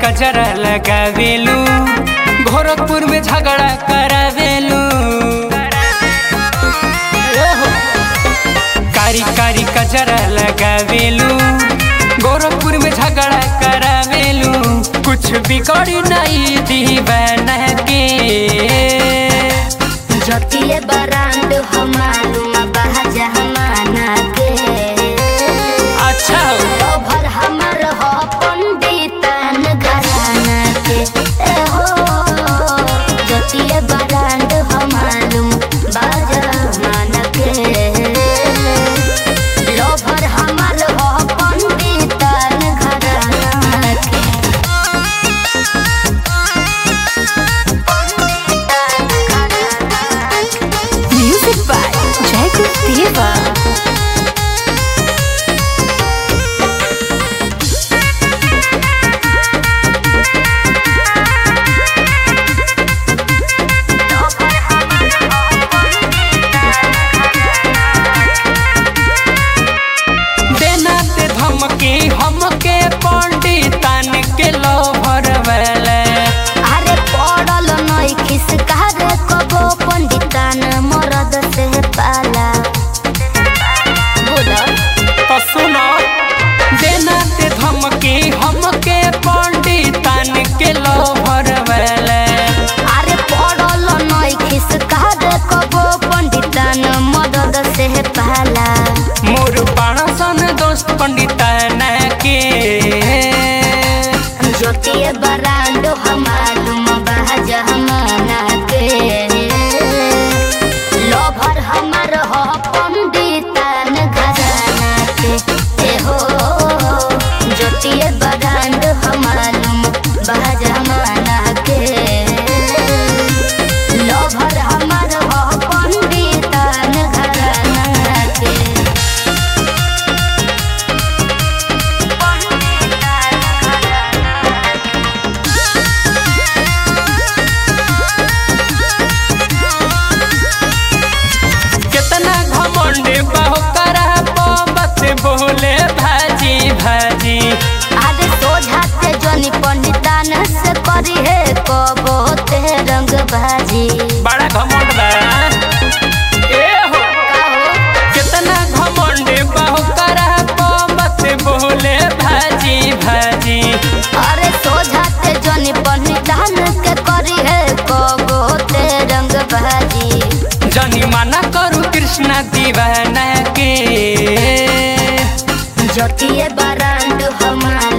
कजरा लगावेलू गोरखपुर में झगड़ा करावेलू ओहो। कारी कारी कजरा लगावेलू गोरखपुर में झगड़ा करावेलू कुछ बिगड़ी नहीं दीवाना के जतिये बरांड हमालूम बहजा हमाना के अच्छा हो लोभर हमर हो पंडितन घराना के ए हो जतिये बरांड हमालूम बहजा हमाना के लोभर हमर हो पंडितन घराना के Music by Jacob Deva. देना ते धमकी हमके पंडितन के लोभर वाले अरे पड़ल नई खिसका रे कबो पंडितान मरद से पाला बोला तो सुनो देना ते धमकी हमके पंडितन के लोभर वाले अरे पड़ल नई खिसका रे कबो पंडितान मरद से पाला मोर पाणसन दोस्त पंडितन के ज्योतिए बरांडो हमालूम बहज हमाना के लोभर हमर हो पंडितान घराना के ए हो ज्योतिए बरांड हमालूम बहज हमाना के लोभर हमर हो पंडितान घराना के कितना घमंड बहु करा बस बोले भाजी भाजी आगे सोझाते जनी पंडितान से करी है कबो ते रंग भाजी बड़ा घमंड बा ए हो कितना घमंड बहु करा बस बोले भाजी भाजी अरे सोझाते जनी पंडितान के करी है कबो ते रंग भाजी जनी मना करू कृष्णा दीवाना के जतिए बरांड हमार